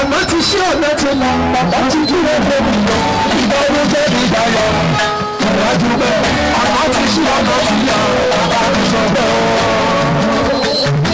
àná ti ṣí ọ̀nà ti là bàbá ti dúró lórí lọ ìgbà owó jẹ́ ìdáyọ̀ ìwájú bẹ́ẹ̀ àná ti ṣí ọ̀nà ti là bàbá ti sọ bẹ́ẹ̀.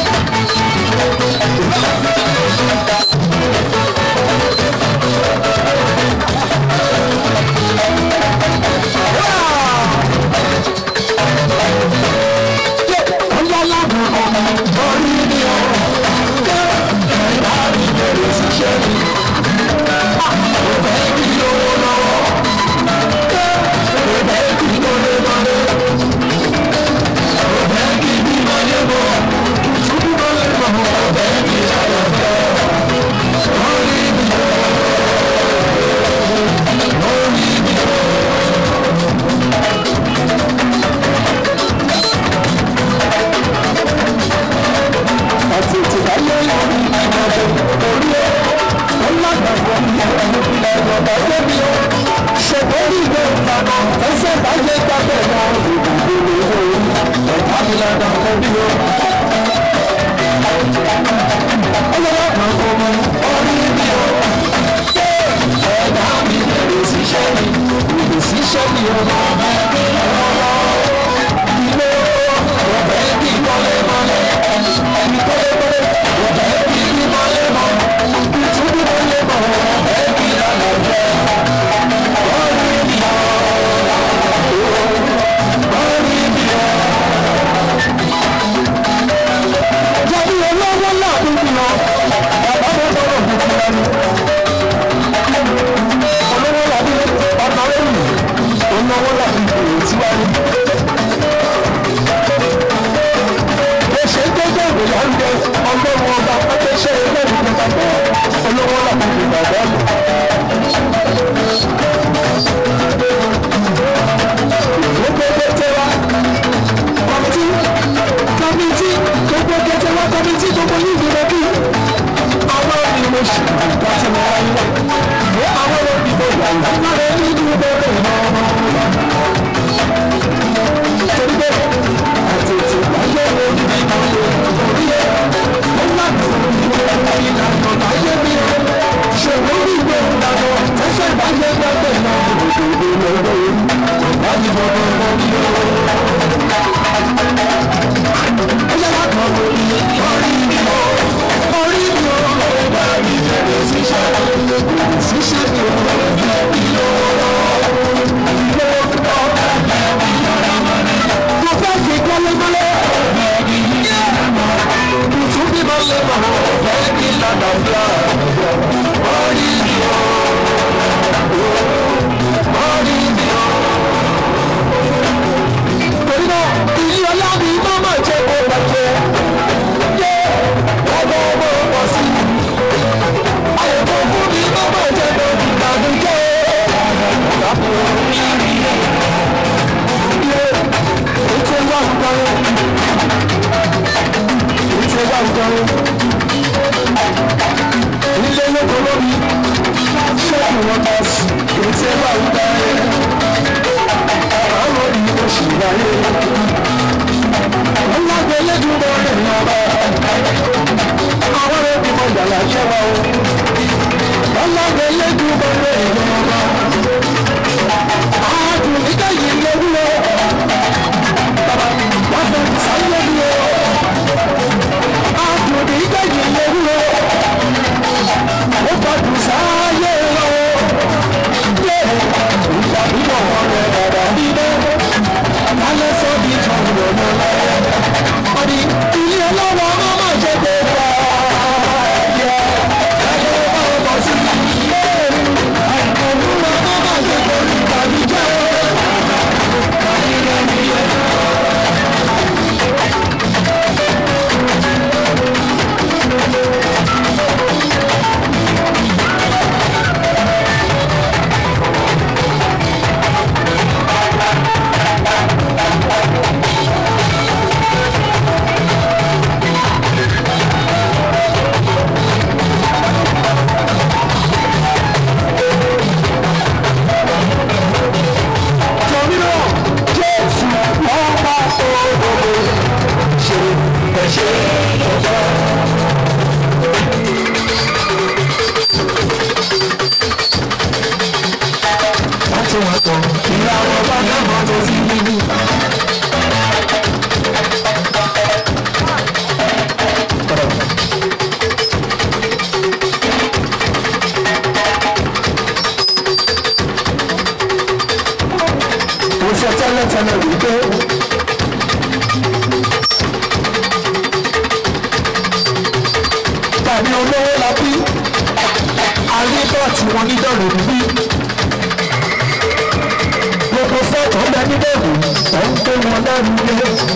àti ìtìláyé ìrìnàjò orí ẹ̀ ọlọ́gbàgbọ́ ìpínlẹ̀ ọ̀dọ̀ débi ó ṣètòrí ìwé ìlànà ẹsẹ̀ báyé gbàgbẹ́ lọ ìdìbò ìwé ẹ̀ka ìlànà orí ó. ọlọ́gbàgbọ́ ọmọ orí mi ó ẹ̀dá mi bẹ̀rẹ̀ síṣẹ́ mi bẹ̀rẹ̀ síṣẹ́ mi ọmọ mi ọlọ́wọ́ ilé ọ̀bẹ bí mọ́lẹ́mọ́lẹ́ ẹni mọ́lẹ́mọ́lẹ́ ọ̀bẹ bí mọ́lẹ́mọ́ ìtúbí mọ́lẹ́mọ́ ọ̀bẹ bí lálàjẹ́ orí mi ọ̀ orí mi ọ̀. Jẹ́bi olówó láàbí mi ọ̀ bàbá mi bọ̀rọ̀ gbogbo ẹni. Olówó làbí ọ̀nà lẹ́yìn olówó làbí ìrètíwájú. ṣe ń gbẹ́gbẹ́ ìròyìn oúnjẹ ọlọ́run ọba pẹ́pẹ́ ṣe ilé ìlú papọ̀ olówó làwọn ìgbàgbọ́ lò. gbogbo kété wa kọ́mítì kọ́mítì gbogbo kété wa kọ́mítì gbogbo yìí dúró bí àwọn ìlú ṣì láti mọ ayé wa àwọn olùdìbò yàrá lára ẹni dúró bẹ́ẹ̀ náà torí bẹ́ẹ̀ àti ètò ìgbàgbọ́ wo ni bí mo lè rí ẹ ó má dùn ìwé ìlànà láyé mi ó ṣòro ní ìwé ìlànà ẹsẹ̀ ìbáyé gbàgbé náà òdòdó lọ́wọ́ orí láti bọ̀bọ̀ lórí ó. ó yẹ wá kan lórí orí mi ó orí mi ó ọgbà mi bẹ̀rẹ̀ ṣiṣẹ́ ṣiṣẹ́ mi ó ìlú ọ̀rọ̀ ìlú ọ̀rọ̀ mo fẹ́ fi kọ́lẹ́mọ́lẹ́. Tuntun bí mo lè mọ̀ fẹ́ kí lọ́dọ̀ fúlọ̀. Orí mi ò, orí mi ò. Torí náà, ìyí ọlá mi má má jẹ́ kó bàjẹ́. Yé ọmọ ọmọ pọ̀ sí i. Àyẹ̀wò fún mi má má jẹ́ kó ìgbàdújẹ́. Orí mi ò. Yé ètò ìwà ìgbàlẹ̀ ètò ìwà ìgbàlẹ̀ ilé lóko lórí ṣẹ́ẹ̀kì wọn bá sí ètò ìwà ìgbàlẹ̀ àwọn òní oṣù wáyé ọlọ́gbẹ́ elédùnmọ́ rẹ̀ ní ọba àwọn ẹbí mọ ìgbàlá ṣẹ́wà o ọlọ́gbẹ́ elédùnmọ́ rẹ̀ ní ọba àádùn nígbà yìí lówúrọ̀ wọ́n fẹ́ sáyé mi o. Àdùnní gbẹ̀yìn lówó. Ó gbàdùn sáyé lọ. Yé ìgbà bíbọ̀ wọn rẹ̀ dàda nílé. Alẹ́ sọ di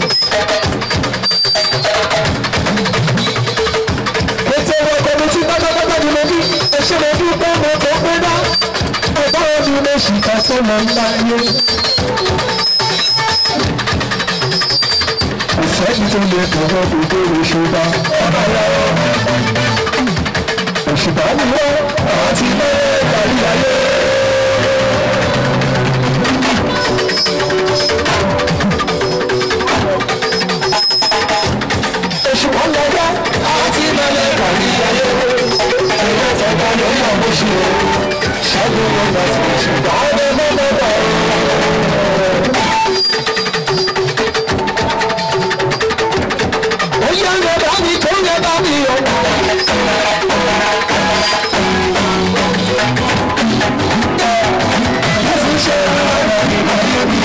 ètò ìwọ kọmitì pátápátá ni mo bí ẹṣẹ mo bí pé mo tó pé dá ẹgbẹ́ ọdún lè ṣìkà sọ́nà ńlá yé. ìṣẹ́jú tó lè tọ̀wọ́ gbogbo òṣùpá ọ̀nà yàrá. òṣùpá ni wọ́n àti mẹ́rẹ̀ kárí ayé. òṣùpá lọ́jọ́ àti mẹ́rẹ̀ kárí ayé. ẹ̀rọ tẹ̀ka lórí àbóṣe ṣẹ́gun wọn lọ sí òṣùpá ọdẹ mọ́mọ́dọ̀. ó yẹ ń yẹ bá mi tó yẹ bá mi o. Ẹ̀sìn ṣe ọ̀rọ̀ mi ayé mi.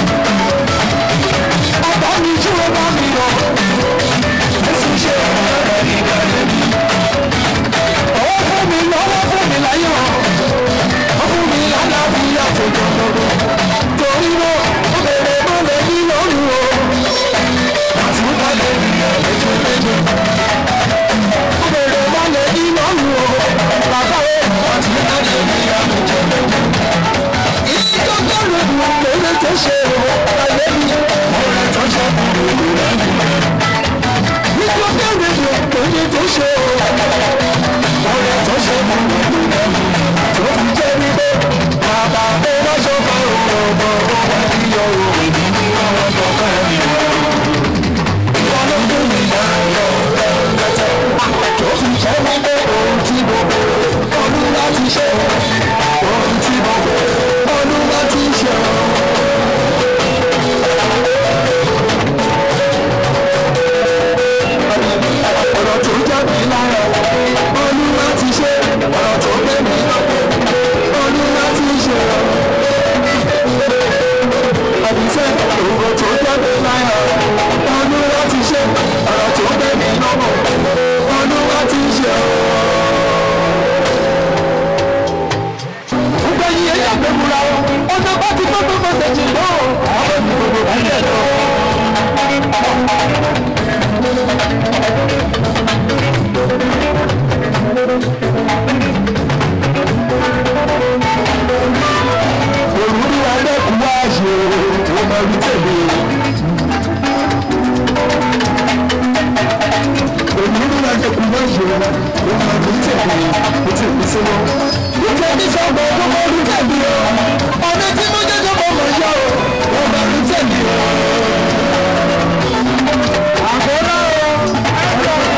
Ọba mi tí ó bá mi lọ. Ẹ̀sìn ṣe ọ̀rọ̀ mi ayé mi. Ọwọ́ fún mi lọ́wọ́ fún mi láyé wọn. Ó fún mi lálàáfíà tó jọ̀jọ̀gbọ̀. Torí náà, ó bèrè bó lè ní lóru o. Àti wọ́n lè rí ẹ̀ẹ́dẹ́gbẹ́ méje. Ó bèrè bó lè ní lóru o. Bàbá o, àti wọ́n lè rí ẹ̀ẹ́dẹ́gbẹ́ méje ìdókòrò lórí tó ṣe ayé mi ọ̀rẹ́ tó ṣe lórí rẹ̀ ìdókòrò lórí tó ṣe ọ̀rẹ́ tó ṣe lórí rẹ̀ tó fi jẹ́ wípé bàbá ó wá sọ́kà ọ̀rọ̀ ó wá ní ọ̀rọ̀ ìdí ní ọ̀rọ̀ tọ́kọ̀ mi. ìwọ ló kún mi lọ́rọ̀ lẹ́tẹ̀ tó fi jẹ́ wípé ohun tí mo bèrè ọdún láti ṣe ohun tí mo bèrè ọdún láti ṣe. ọ̀rọ̀ tó jẹ́ mi lára ọdún láti ṣe ọ̀rọ̀ tó gbé mi lọ́pọ̀ ọdún láti ṣe. àdìsẹ́ ọ̀rọ̀ tó jẹ́ mi lára ọdún láti ṣe ọ̀rọ̀ tó gbé mi lọ́pọ̀ ọdún láti ṣe. gbẹ̀yìn ẹ̀yà gbẹ̀múra o ọ̀nà bá ti tó gbogbo ṣèjì lọ àwọn ènìyàn gbogbo bá yẹ lọ. òrùlé alẹ́kùn wá ṣe tó máa rí tẹ̀lé. òrùlé alẹ́kùn wá ṣe tó máa rí tẹ̀lé ó ti pín sínú. nítorí sọ́gbà ọdún mọ́ rí tẹ̀lé o ọ̀nà tí mo jẹ́ tó mọ̀ mọ̀ yá o wọ́n máa rí tẹ̀lé o. àkórá o.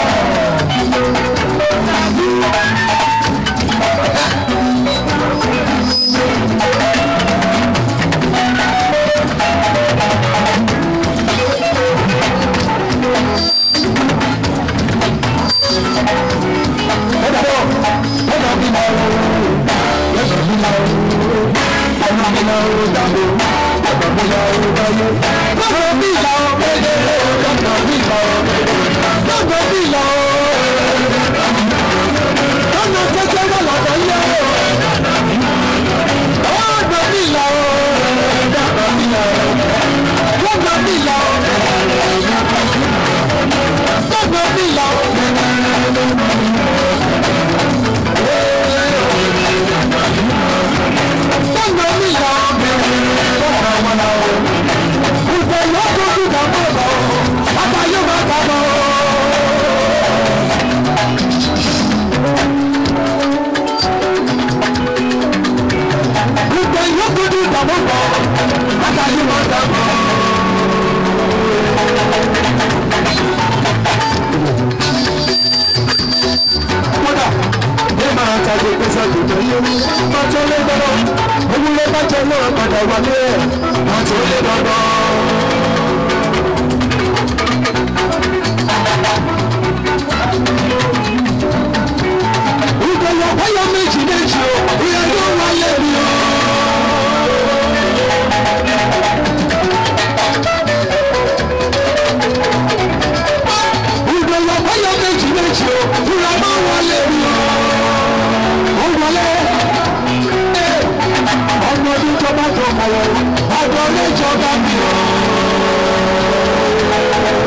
ọdún níjọba mi o.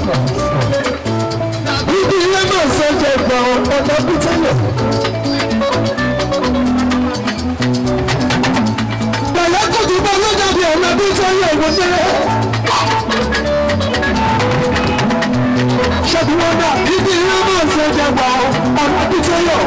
Ibi ilé náà sọ́jà ìgbà ọ̀dọ́ bí tẹ́lẹ̀. Bẹ̀rẹ̀ kò tún bọ́ lọ́jà bí ọ̀nà bí tẹ́lẹ̀ ìwọ sẹ́lẹ̀. Ṣẹ́gun wọn náà ibi ilé náà sọ́jà ìgbà ọ̀nà bí tẹ́lẹ̀.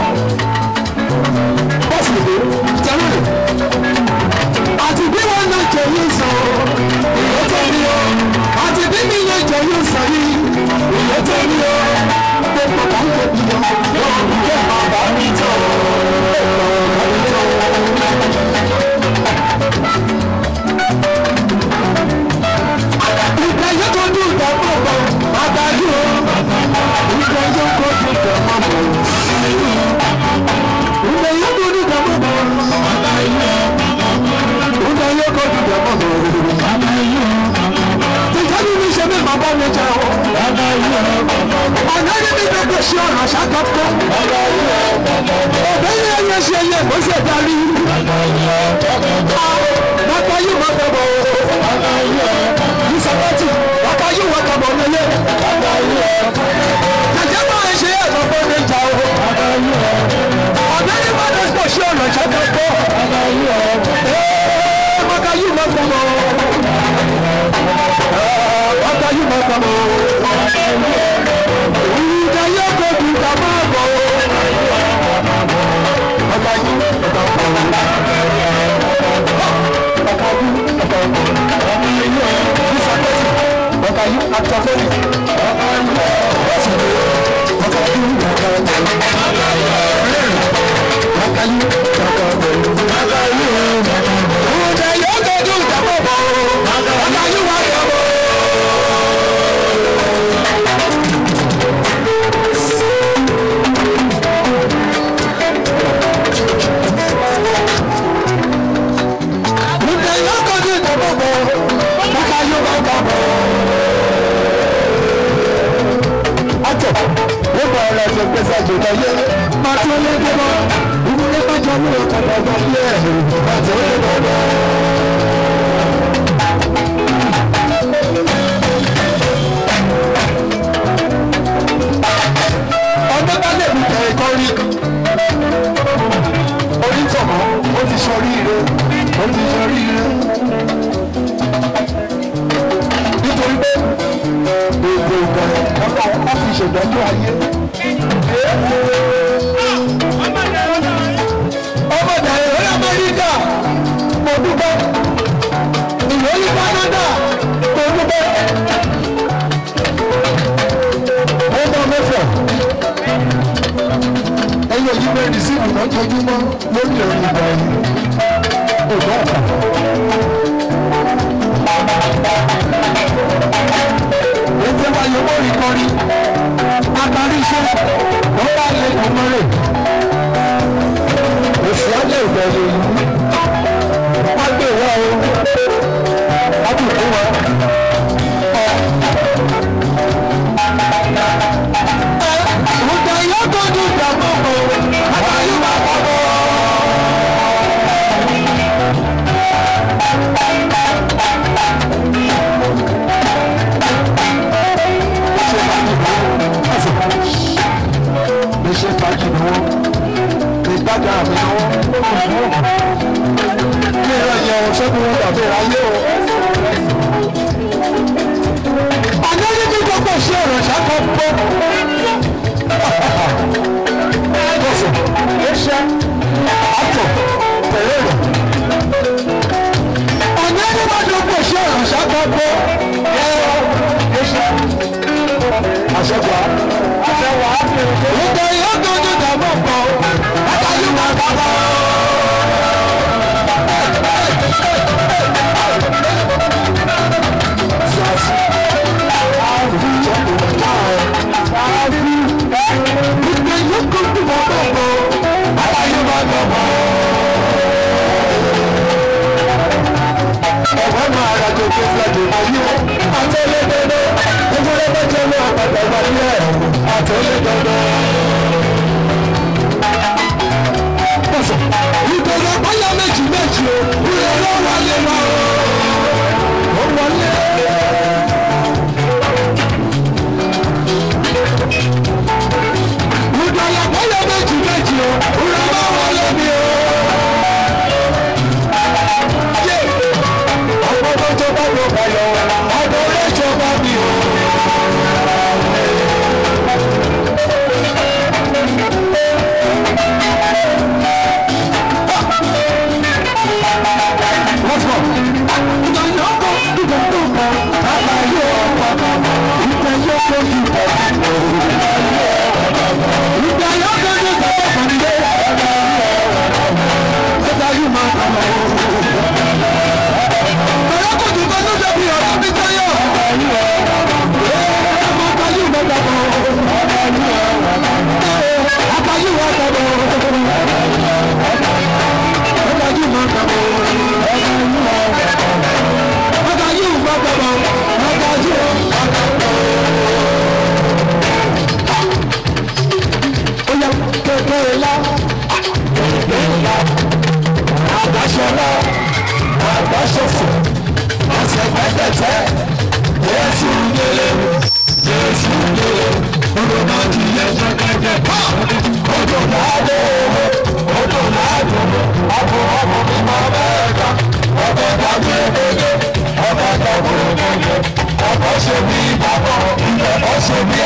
Bọ́sì lè tẹ́lẹ̀. Àti bí wọn náà jẹ yóò sọ, ìyẹn tẹ́lẹ̀ o. Àti bí mi náà jẹ yóò sọ yìí, ìyẹn tẹ́lẹ̀ o. Gbogbo kan tó bí o, yóò bí kẹ́ bàbá mi tọ̀ o. Bàbá mi tọ̀ o. Ìgbà yóò tó dùn ìgbà pọ̀ pọ̀, àgbáyé o. Ìgbà yóò tó dùn ìgbà pọ̀ pọ̀. Ìgbà yóò tó dùn ìgbà pọ̀ pọ̀. Ìgbà yóò tó dùn ìgbà pọ̀ pọ̀. Tìjáde mi ṣe mi bàbá mi jẹ o. Ọ̀nà ní mi bẹ́ẹ̀ bẹ́ẹ̀ ṣe ọ̀nà ṣàkóso. Ọ̀bẹ yẹn yẹn ṣe yẹ kó ṣe darí. Bàbá yìí wọ́n fẹ́ bọ̀ o. Ìsọ̀bọ̀tì bàbá yìí wọ́n fẹ́ bọ̀ lélẹ̀. Jẹ̀jẹ̀ máa ń ṣe ẹ̀rọ fún mi jà o. Ọ̀bẹ ní bá dé pọ̀ ṣe ọ̀nà ṣàkóso. Ee, bàbá yìí wọ́n fẹ́ bọ̀ o. Bàbá yìí wọ́n fẹ́ bọ̀ o. Ìjà yóò kó ju ìjà máa bọ̀ o. Bàbá yìí wọ́n fẹ́ bọ̀ o. ọdún bá lè mú kẹrin kan rí orí tọ̀mọ́ ó ti sọ oríire ó ti sọ oríire nítorí pé èdè ìbẹ̀rẹ̀ ọba ọba fi ṣèdájọ́ ayé. ọmọ ìdàrẹ́ ìwé amẹ́ríkà mo dúpẹ́ ìwé ní Canada mo dúpẹ́ ọmọ mẹ́fà ẹyọ yìí bẹ́ẹ̀ ní síbù lọ́jọ́júmọ́ lórí ẹ̀rọ ìgbà yìí ògbà ọ̀fà. ètò wáyé owó rí kọrí adarí iṣẹ́ wọ́n bá lé ọmọ rẹ̀ òsì alẹ́ ìbẹ̀rẹ̀ yìí wọ́n gbé wá o wọ́n bù fún wa. Ọ̀dà yóò tó dùn ìdààmú o, àtàyè máa bọ̀ bọ̀. Lè ṣe fàájì ni wọ́n, lè gbàgbà mi ni wọ́n. Ilé ẹ̀rọ yẹn o, ṣẹ́gun wọn dàbí ayé o. Àná ní bí gbogbo ṣe ọ̀rọ̀ ṣàkó gbọ́. Bọ́sẹ̀, ẹ̀ṣẹ́, àtọ̀, tẹ̀lé rẹ̀. Àná ní bá gbogbo ṣe ọ̀rọ̀ ṣàkó gbọ́. Ẹ̀rọ, ẹ̀ṣẹ́, àṣẹwà, àṣẹwà, ìgbà yóò dojú dàmú pọ̀, àtàlù máa bá bọ̀. Ìgbésẹ̀ báyọ̀ méjì méjì o, ìrẹ̀ ló wọlé lọ. Ó wọlé.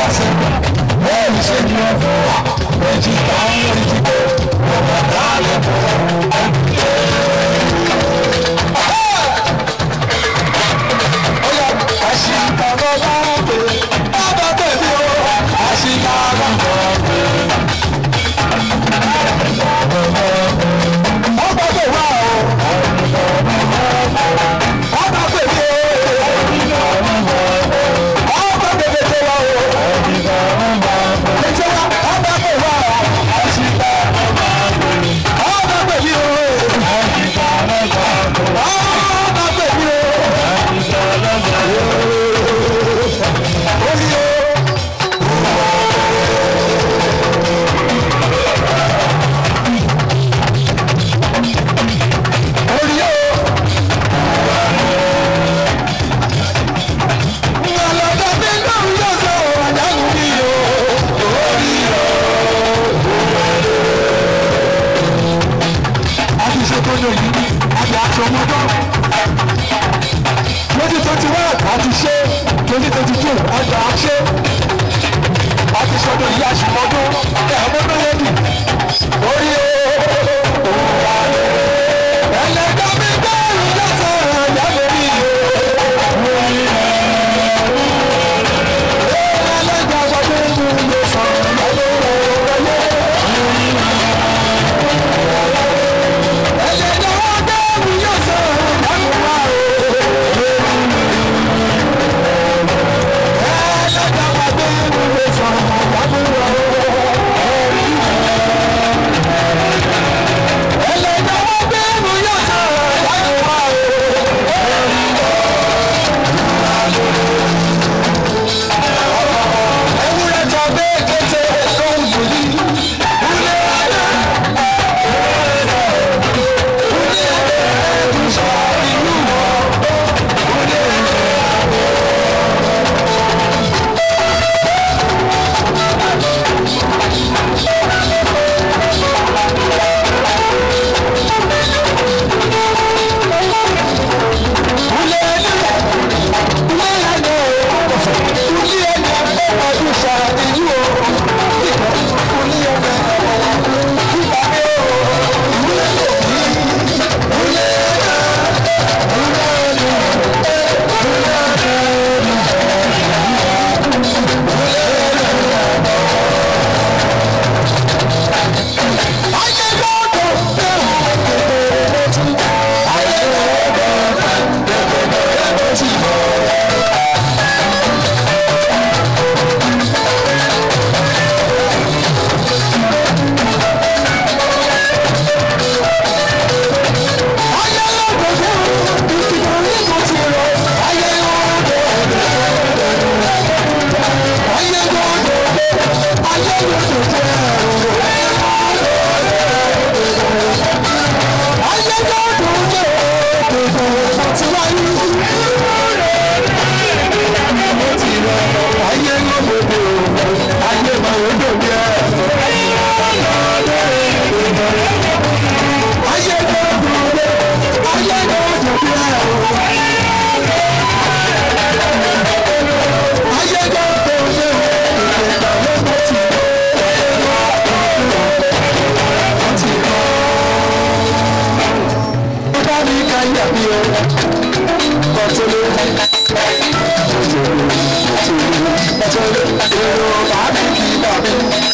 àṣẹ bẹ́ẹ̀ ṣe ni wọ́n fún wa méjì táwọn lórí ti kó ọmọ dáálẹ̀ fún ẹ̀kúlẹ̀. Oya àṣìkà bàbá pè bàbá pè mí o àṣìkà bàbá pè. Bàbá pè wá o. Bàbá pè mí o. Bàbá pè mí tó wá o. Ètò wa bàbá pè wá o. Àṣìkà bàbá pè. Bàbá pè mí o. Àṣìkà bàbá pè. Bàbá pè mí o. Orí o. Orí o. Ìyàlọ́dọ̀ mi náà yóò sọ àdáhùn mi o. Orí o. A ti ṣe tó lóyún, a ti aṣọ ọmọdé. Twenty twenty one a ti ṣe twenty twenty two a gbà á ṣe. A ti ṣọdún ìyá ṣùgbọ́dún ẹ̀ ọmọdún yẹn bì. Orí o. Ẹlẹ́dàá mi bẹ́ẹ̀ ni lọ́sọ̀ ẹ̀yà lórí o. Ẹlẹ́dàá sọ pé mi lè sọ ẹ̀yà lórí o. Ẹlẹ́dàá wọn bẹ́ẹ̀ ni yóò sọ ẹ̀yà lórí o. Ẹlẹ́dàá wọn bẹ́ẹ̀ ni lè sọ ẹ̀yà lórí o. Ẹlẹ́dàá wọn bẹ́ẹ̀ ni yóò sọ ẹ̀yà lórí o. Ewúrẹ́ tọ́ bẹ́ẹ̀ kété lóhùn yìí. Ilé ayé. Ilé ayé ẹ̀dùn sọ ìlú wọn. Ilé ayé. Ilé ayé. Ilé ayé. Ilé ayé ọdún sọ ìlú o. Ilé ayé. Ìgbà mi o. Ilé ayé. Ilé ayé. Ayé lọ́dọ̀ ayé ayé lọ́dọ̀ ìkìlọ̀ ní kò sí rọ ayé lọ́dọ̀ ayé lọ́dọ̀ ayé lọ́dọ̀ jẹ́ ayé lọ́dọ̀ jẹ́ ti wáyé ayé lọ́dọ̀ ayé máa ń dòbí ẹ̀. Ayé lọ́dọ̀ ayé lọ́dọ̀ bí ẹ̀. Ayé lọ́dọ̀ ṣe ìgbà lọ́dọ̀ ti ti kọ́. Ó bá mi ká yà mí o, kọ́tọ́lé. Kọ́tọ́lé, kọ́tọ́lé, èrò bá mi kí bá mi.